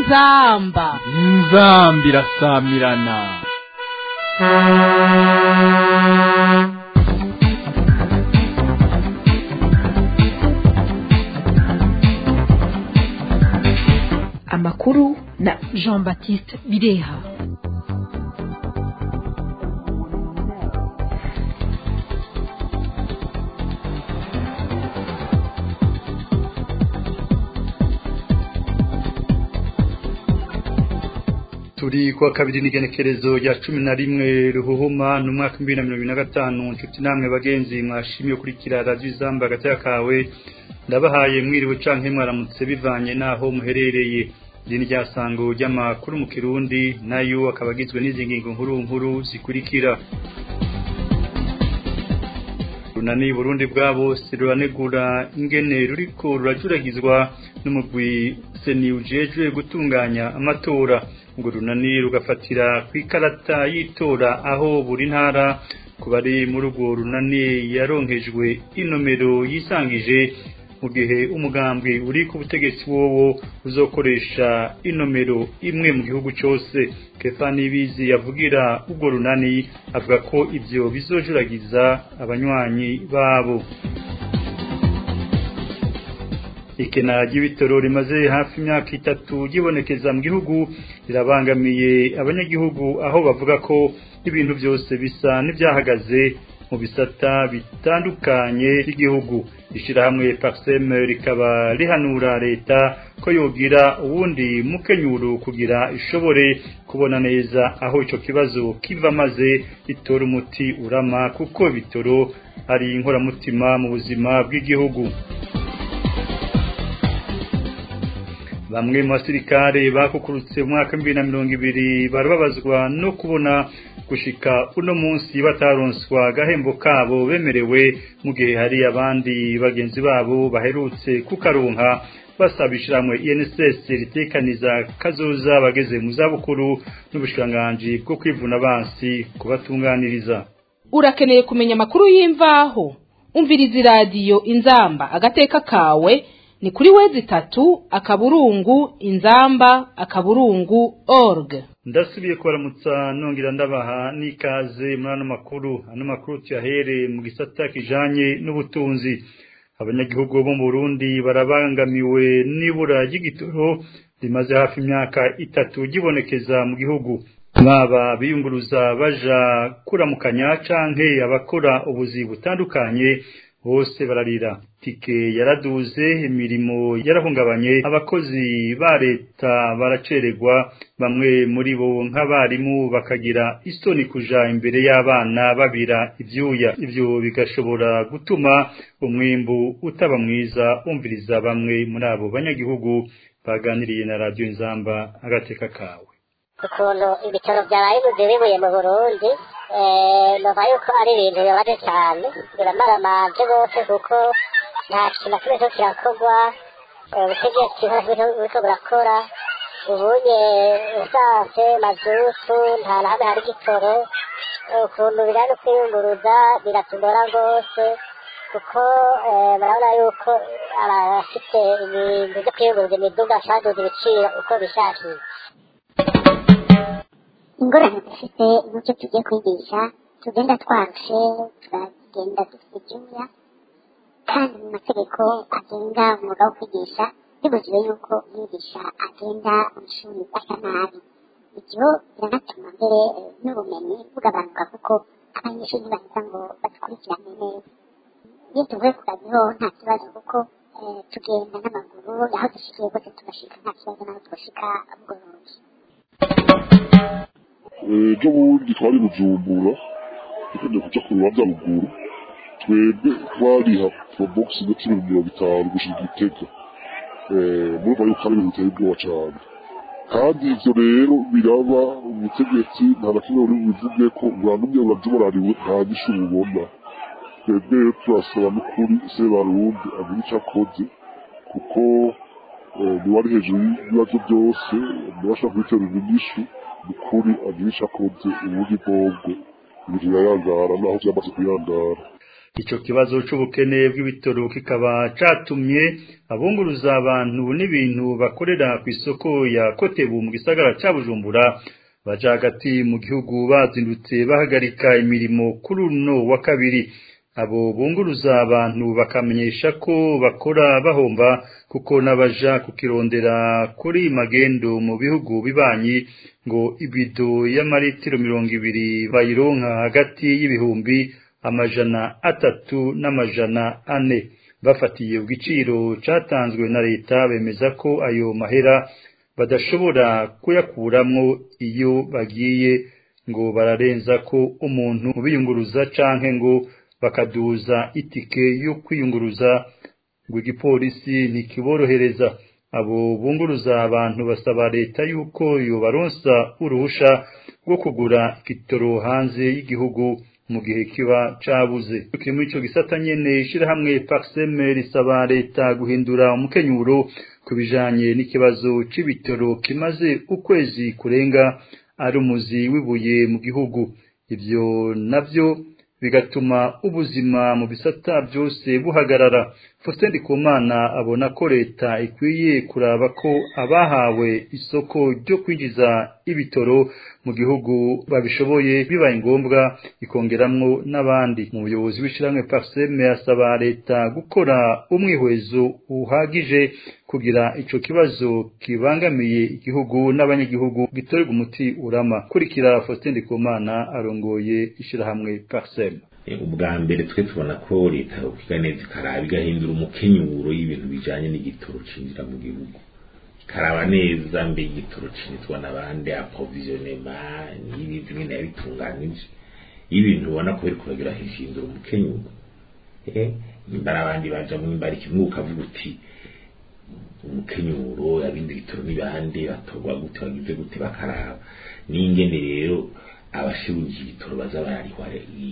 inzamba inzamba irasamirana amakuru na jean baptiste bireha turi kuwa kabiri n'igenekerezo rya cumi na rimwe ruhuhuma ni umwaka w'ibihumbi na mirongo ine na gatanu nshuti namwe bagenzi mwashimiye kurikira radiyo izamba hagati kawe ndabahaye mwiriwe canke mwaramutse bivanye n'aho muherereye iri ni ryasango ry'amakuru mu kirundi nayo akaba agizwe n'izi ngingo nkuru nkuru zikurikira runani burundi bwabo ruranegura ingene ruriko rurajuragizwa n'umugwi seni ujejwe gutunganya amatora ngo runani rugafatira ku ikarata y'itora aho buri ntara ku bari muri urwo runani yaronkejwe inomero yisangije mu gihe umugambwe uri ku butegetsi wowo uzokoresha inomero imwe mu gihugu cyose kefa nibizi yavugira ubwo runani avuga ko ibyo bizojuragiza abanywanyi babo ikena ry'ibitoro rimaze hafi imyaka itatu ryibonekeza mu gihugu rirabangamiye abanyagihugu aho bavuga ko ibintu byose bisa n'ibyahagaze mu bisata bitandukanye by'igihugu ishyirahamwe paxem rikaba rihanura leta ko yogira uwundi mukenyuro kugira ishobore kubona neza aho icyo kibazo kiva maze itora umuti urama kuko ibitoro ari inkoramutima mu buzima bw'igihugu bamwe mu basirikare bakukurutse mu mwaka w'ibihumbi na mirongo ibiri barababazwa no kubona gushika uno munsi bataronswa agahembo kabo bemerewe mu gihe hari abandi bagenzi babo baherutse kukaronka basaba ishyirahamwe INSS ritekaniza kazoza bageze mu zabukuru n'ubushikiranganji bwo kwivuna abansi kubatunganiriza urakeneye kumenya amakuru y'imvaho umviriza iradiyo inzamba agateka kawe ni kuri wezi itatu akaburungu inzamba akaburungu org ndasubiye kubaramutsa nongera ndabaha n'ikaze muri ano makuru ano makuru tuyahere mu gisata kijanye n'ubutunzi abanyagihugu bo mu Burundi barabangamiwe n'ibura ry'igitoro rimaze hafi imyaka itatu gibonekeza mu gihugu baba biyunguruza baja kuramukanya canke abakora ubuzi butandukanye bose bararira tike yaraduze imirimo yarahungabanye abakozi ba leta baracererwa bamwe muri bo nk'abarimu bakagira isoni kuja imbere y'abana babira ivyuya ivyo bigashobora gutuma umwimbu utaba mwiza umviriza bamwe muri abo banyagihugu baganiriye na radiyo inzamba agateka kawe ukuntu ibitaro byaraye bibuye mu burundi numva yuko ari ibintu bibabaje cyane biramaramaje rwose kuko nta kintu na kimwe cyo kirakorwa ubutegetsi buriko burakora ubunye esanse mazutu nta na hamwe hari igitoro ukuntu biri no kwiyunguruza biratugora rwose kuko barabona yuko abafite ibintu byo kwiyunguruza imiduga baduza ibiciro uko bishakiye ingorane dufite n'icyo tugiye kwigisha tugenda twarushe turagenda dufite ibyuya kandi mu mategeko agenga umwuga wo kwigisha bibujijwe yuko umwigisha agenda mu ishuri asa nabi ibyo biranatuma mbere n'ubumenyi bugabanuka kuko abanyeshuri ntibahita ngo badukurikirane neza iyo tuvuye ku kazi ho nta kibazo kuko tugenda n'amaguru aho dushikiye rwose tugashika nta kibazo n'aho twoshika bworoshye ejo bundi twari bujumbura tukajya kuja ku rubanza ruguru twebwe twariha porobogisi na cumi mirongo itanu gushika igitega murumva yuko ari ibintu biteye ubwoba cane kandi ivyo rero biraba ubutegetsi nta na kimwe buri bubivuge ko buranumye burajuburariwe nta nyishu bubona twebwe rero turasaba n'ukuri se barundi agira ico akoze kuko niwe ari hejuru y'ibibazo byose niwe ashobora kubiterura inyishu ukuri agira icyo akoze ubundi bwobwo ibintu birayangara naho byamaze kuyangara ico kibazo c'ubukene bw'ibitoro kikaba catumye abunguruza abantu n'ibintu bakorera ku isoko ya Kotebu mu gisagara ca Bujumbura baja hagati mu gihugu bazindutse bahagarika imirimo kuri uno wa kabiri abo bunguruza abantu bakamenyesha ko bakora bahomba kuko n'abaja kukirondera kuri magendo mu bihugu bibanyi ngo ibido y'amaritiro mirongo ibiri bayironka hagati y'ibihumbi amajana atatu n'amajana ane bafatiye ku giciro catanzwe na leta bemeza ko ayo mahera badashobora kuyakuramwo iyo bagiye ngo bararenza ko umuntu biyunguruza canke ngo bakaduza itike yo kwiyunguruza ngo igipolisi ntikiborohereza abo bunguruza abantu basaba leta yuko yobaronsa uruhusha rwo kugura igitoro hanze y'igihugu mu gihe kiba cabuze kiri muri ico gisata nyene ishirahamwe Paxeme risaba leta guhindura umukenyuro ku bijanye n'ikibazo c'ibitoro kimaze ukwezi kurenga ari umuzi wibuye mu gihugu ivyo navyo bigatuma ubuzima mu bisata byose buhagarara Faustin Ndikumana abona ko leta ikwiye kuraba ko abahawe isoko ryo kwinjiza ibitoro mu gihugu babishoboye bibaye ngombwa ikongeramwo n'abandi mu buyobozi w'ishiramwe Parseme asaba leta gukora umwihwezo uhagije kugira ico kibazo kibangamiye igihugu n'abanyagihugu gitorerwa umuti urama kurikira Faustin Ndikumana arongoye ishirahamwe Parseme ubwa mbere twe tubona ko leta yokiga neza ikaraba igahindura umukenyuro y'ibintu bijanye n'igitoro cinjira mu gihugu ikaraba neza mbe igitoro cinjizwa n'abandi approvisionema n'ibindi nyene yabitunganije y'ibintu ubona ko biriko biragira hishindura umukenyuro nimba ari abandi bajamwo nimba ari kimwe ukavuga uti umukenyuro abindi bitoro n'ibandi batorwa gute bagize gute bakaraba n'ingene rero abashiruje ibitoro baza bararihwa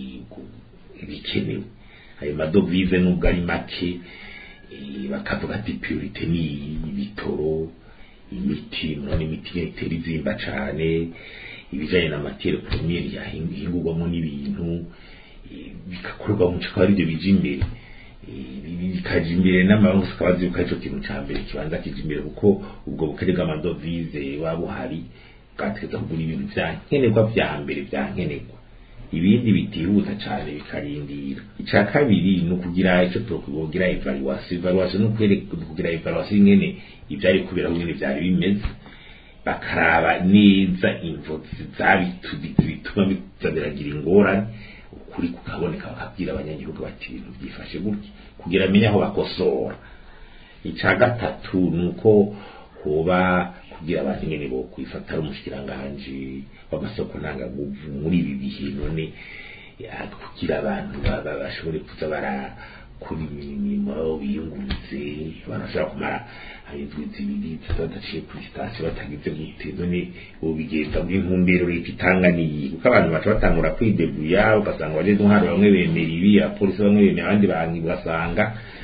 ibikenewe ayo madovize nubwo ari make bakavuga ati priorite ni ibitoro imiti murabona imiti itera izimba cane ibijanye na matiere premiere yahingurwamo n'ibintu bigakorwa mu cikaba arivyo bija imbere bikaja imbere n'amarusi akaba azi yuko arico kintu ca mbere kibanza kija imbere kuko ubwo bukene bw'amadovize waba buhari bwategeza kugura ibintu vya nkenerwa vya mbere vya nkenerwa ibindi bitihuta cyane bikarindira icya kabiri ni ukugira icyo tukugira evaluation evaluation ni ukugira evaluation ingene ibyari kubera nyine byari bimeze bakaraba neza imvo bituma biza biragira ingorane ukuri kukaboneka bakabwira abanyagihugu bati ibintu byifashe gutya kugira amenye aho bakosora icya gatatu ni uko kuba kugira abantu nyene bo kwifata ari umushikiranganje w'amasoko ntangaguvu muri ibi bihe none kugira abantu bashobore kuza barakora imirimo biyunguruze abantu bashobora kumara indwi zibiri badaciye kuri sitasiyo batagize gute none ubu bigenda bw'intumbero leta itanga niyi kuko abantu baca batangura kwideguya ugasanga bageze nk'ahantu bamwe bemera ibi abapolisi bamwe bemera abandi banki ugasanga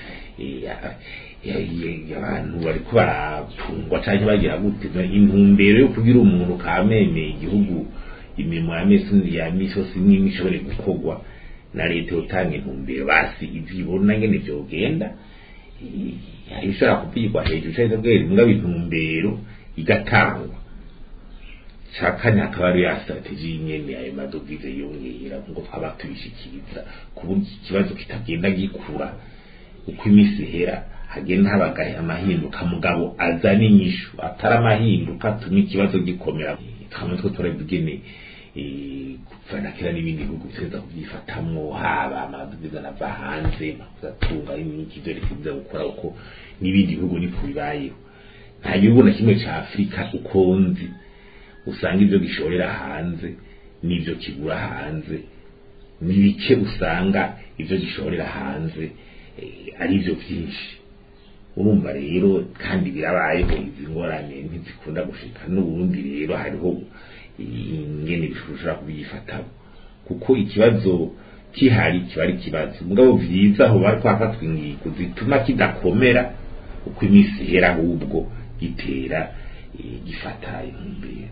abantu bariko barapfungwa canke bagira gute intumbero yo kugira umuntu kamemeye igihugu imirimo ya misi ya misi yose imwe ishobore gukorwa na leta yotanga intumbero basi ivyo ibona ngene vyogenda ishobora kuvigwa hejuru canke bwera mbwa intumbero igatangwa ca kane hakaba ari ya strategie nyene ayo madovize yongera ngo twaba tubishikiriza ku buryo ikibazo kitagenda gikura uko iminsi ihera hagenda habagaye amahinduka mugabo azana inyishu atari amahinduka atuma ikibazo gikomera twamwe two turabigene kuvana kera n'ibindi bihugu biteza kubyifatamwo haba amadovize anava hanze atunga n'iki vyo reka gukora uko n'ibindi bihugu niko bibayeho nta gihugu na kimwe ca afurika uko nzi usanga ivyo gishorera hanze n'ivyo kigura hanze ni bike usanga ivyo gishorera hanze ari byo byinshi urumva rero kandi birabayeho izi ngorane ntizikunda gushika n'ubundi rero hariho ingene bishobora kubyifatamo kuko ikibazo kihari kiba ari ikibazo mugabo vyiza aho bari kwafatwa ingingo zituma kidakomera uko iminsi ihera ahubwo gitera gifata intumbero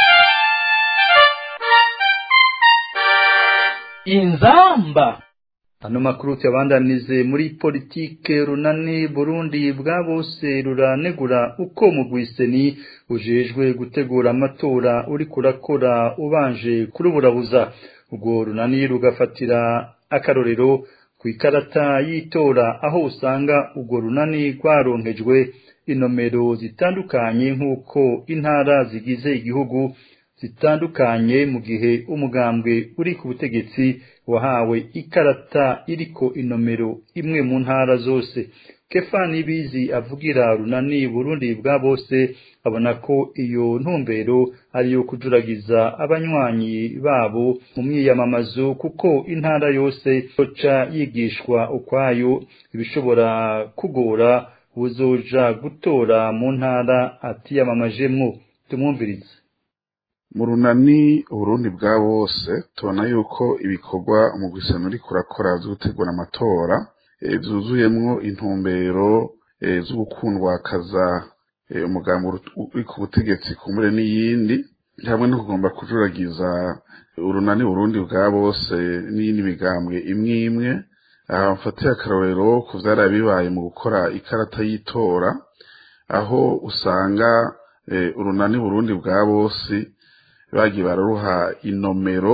inzamba ano makuru tuyabandanize muri politike runani burundi bwa bose ruranegura uko mugwiseni ujejwe gutegura amatora uri kurakora ubanje kuruburabuza ubwo runani rugafatira akarorero ku ikarata y'itora aho usanga ubwo runani rwaronkejwe inomero zitandukanye nk'uko intara zigize igihugu zitandukanye mu gihe umugambwe uri ku butegetsi wahawe ikarata iriko inomero imwe mu ntara zose kefani bizi avugira runani burundi bwa bose abona ko iyo ntumbero ari iyo kujuragiza abanywanyi babo mu myiyamamazo kuko intara yose yoca yigishwa ukwayo ibishobora kugora uzoja gutora mu ntara atiyamamajemwo tumwumvirize mu runani uburundi bwa bose tubona yuko ibikorwa mu gusana uri kurakora byo gutegura amatora byuzuyemwo intumbero zo gukundwakaza umugambi uri ku butegetsi kumbure n'iyindi hamwe no kugomba kujuragiza urunani burundi bwa bose n'iyindi migambwe imwe imwe aha mfatiye akarorero ku byari bibaye mu gukora ikarata y'itora aho usanga urunani burundi bwa bose bagiye bararuha inomero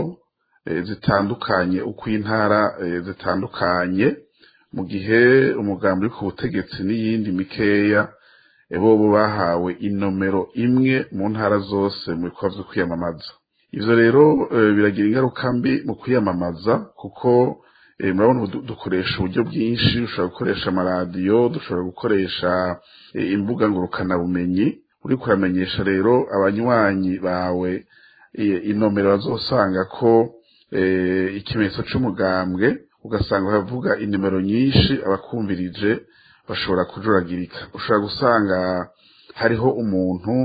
zitandukanye uko intara zitandukanye mu gihe umugambi uri ku butegetsi n'iyindi mikeya bobo bahawe inomero imwe mu ntara zose mu bikorwa byo kwiyamamaza ivyo rero biragira ingaruka mbi mu kwiyamamaza kuko murabona dukoresha uburyo bwinshi dushobora gukoresha amaradiyo dushobora gukoresha imbuga ngurukanabumenyi uri kuramenyesha rero abanywanyi bawe inomero bazosanga ko ikimenyetso c'umugambwe ugasanga bavuga inimero nyinshi abakumvirije bashobora kujuragirika ushobora gusanga hariho umuntu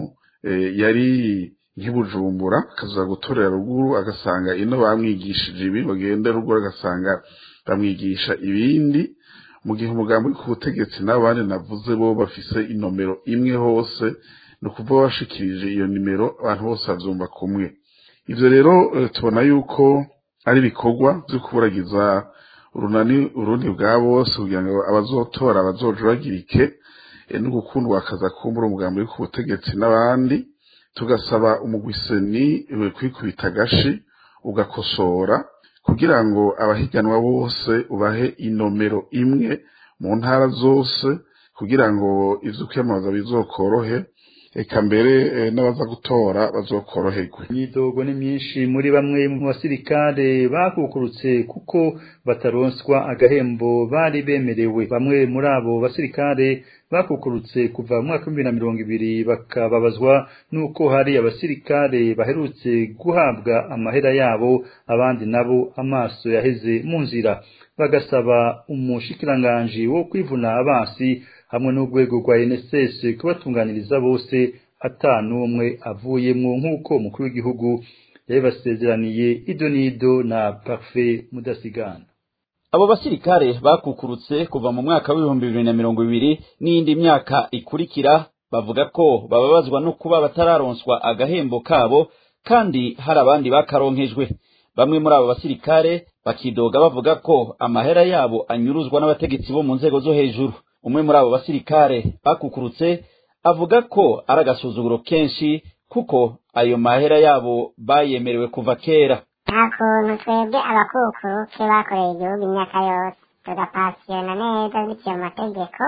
yari nk'ibujumbura akaza gutorera ruguru agasanga ino bamwigishije ibi bagenda ruguru agasanga bamwigisha ibindi mu gihe umugambi uri ku butegetsi n'abandi navuze bo bafise inomero imwe hose ni ukuvuga bashikirije iyo nimero abantu bose bavyumva kumwe ivyo rero tubona yuko ari ibikorwa vyo kuburagiza urunani urundi bwa bose kugira ngo abazotora bazojuragirike no gukundwa akaza kumbura umugambi uri ku butegetsi n'abandi tugasaba umugwiseni kwikubita agashi ugakosora kugira ngo abahiganwa bose ubahe inomero imwe mu ntara zose kugira ngo ivyo kwiyamamaza bizokorohe eka mbere n'abaza gutora bazokoroherwe imyidogo ni myinshi muri bamwe mu basirikare bakukurutse kuko bataronswa agahembo bari bemerewe bamwe muri abo basirikare bakukurutse kuva mu mwaka w'ibihumbi na mirongo ibiri bakababazwa n'uko hari abasirikare baherutse guhabwa amahera yabo abandi nabo amaso yaheze mu nzira bagasaba umushikiranganji wo kwivuna abasi hamwe n'urwego rwa NSS kubatunganiriza bose atanumwe avuyemwo nk'uko umukuru w'igihugu yabibasezeraniye ido n'ido na Parfait Mudasigana abo basirikare bakukurutse kuva mu mwaka w'ibihumbi bibiri na mirongo ibiri n'iyindi myaka ikurikira bavuga ko bababazwa no kuba batararonswa agahembo kabo kandi hari abandi bakaronkejwe bamwe muri abo basirikare bakidoga bavuga ko amahera yabo anyuruzwa n'abategetsi bo mu nzego zo hejuru umwe muri abo basirikare bakukurutse avuga ko ari agasuzuguro kenshi kuko ayo mahera yabo bayemerewe kuva kera nta kuntu twebwe abakukuruke bakoreye igihugu imyaka yose tugapasiyona neza biciye mu mategeko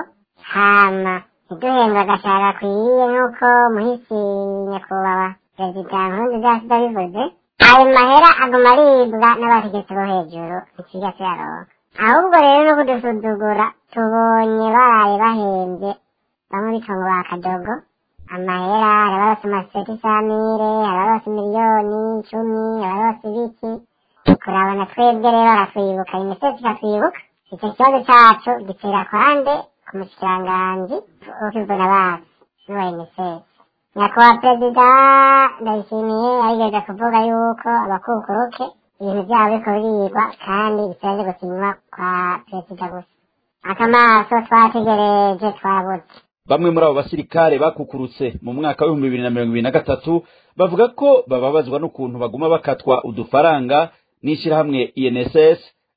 hama ntiduhembwe agashahara akwiriye nk'uko muhisi nyakubahwa perezida nkurunziza yasize abivuze ayo mahera aguma aribwa n'abategetsi bo hejuru ntikiga tuyaronka ahubwo rero no kudusuzugura tubonye baraye bahembye bamwe bitwa ngo ba kadogo amahera hari abarose amaseti samire hari abarose miliyoni icumi hari abarose ibiki kurabona twebwe rero baratwibuka imisesi ikatwibuka icyo kibazo cacu gitera kwande ku mushikiranganji w'ukivuna basi n'uwa imisesi nyakubahwa perezida ndayishimiye yarigeze kuvuga yuko abakukuruke ibintu byabo biriko birigwa kandi bitaje gusinywa kwa perezida gusa akamaso twategereje twabuze bamwe muri abo basirikare bakukurutse mu mwaka w'ibihumbi bibiri na mirongo ibiri na gatatu bavuga ko bababazwa n'ukuntu baguma bakatwa udufaranga n'ishyirahamwe inss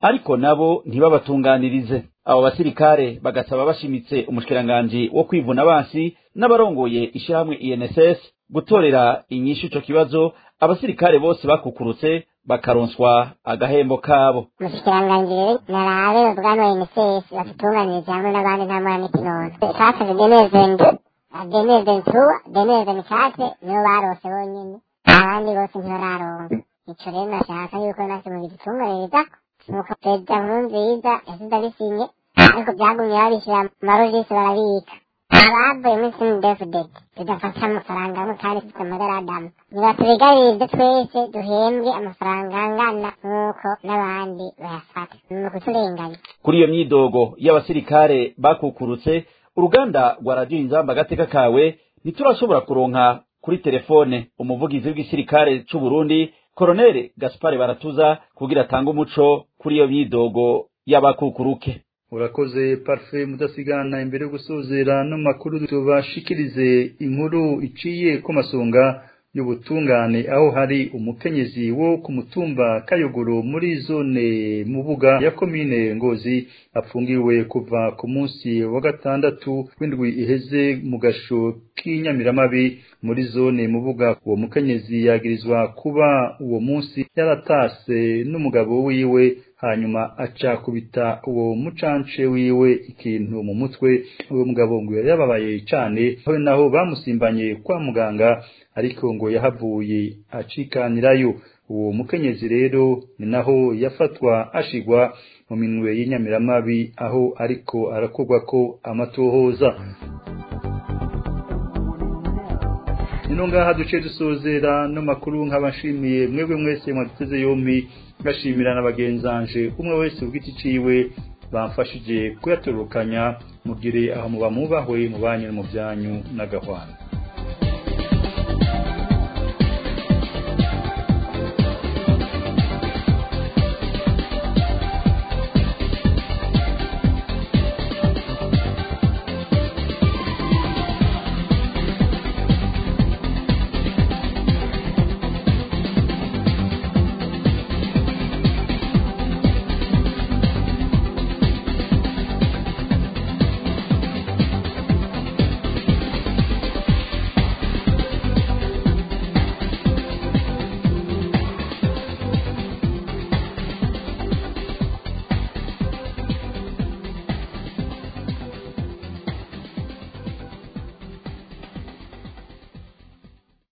ariko nabo ntibabatunganirize abo basirikare bagasaba bashimitse umushikiranganji wo kwivuna abansi n'abarongoye ishirahamwe INSS gutorera inyishu ico kibazo abasirikare bose bakukurutse bakaronswa agahembo kabo umushikiranganji rero narabe ubwana UNSS batutunganiriza hamwe n'abandi nta mwana n'ikinono twasavye denezende denezdentuwa denezdenkate nibo barose bonyene abandi bose ntibararonka ico rero nashaka yuko nase mubidutunganirizako nuko perezida nkurunziza yasize abisinye ariko byagumye babishyira mu marojisi barabika abavuye muri sindefudede tudafata amafaranga amwe kandi dufite amagaradamu nibatubigabirize twese duhembwe amafaranga angana nk'uko n'abandi bayafata ni ukuturenganya kuri iyo myidogo y'abasirikare bakukurutse uruganda rwa radiyo inzamba agateka kawe ntiturashobora kuronka kuri telefone umuvugizi w'igisirikare c'u Burundi koroneli gaspare baratuza kugira atange umuco kuri iyo myidogo y'abakukuruke urakoze parfe mudasigana imbere yo gusozera no makuru tubashikirize inkuru iciye ko masonga y'ubutungane aho hari umukenyezi wo ku mutumba kayogoro muri zone mubuga ya komine ngozi apfungiwe kuva ku munsi wa gatandatu w'indwi iheze mu gasho k'inyamiramabi muri zone mubuga uwo mukenyezi yagirizwa kuba uwo munsi yaratase n'umugabo wiwe hanyuma aca kubita uwo mucance wiwe ikintu mu mutwe uwo mugabo ngo yababaye cane aho naho bamusimbanye kwa muganga ariko ngo yahavuye acikanirayo uwo mukenyezi rero ni naho yafatwa ashigwa mu minwe y'inyamiramabi aho ariko arakorwa ko amatohoza nino ngaha duce dusozera no makuru nk'abashimiye mwebwe mwese mwaduteze yombi ngashimira na bagenzanje umwe wese ubwiti ciwe bamfashije kuyatorokanya mugire aho muba mubahwe mu banyu no mu byanyu n'agahwana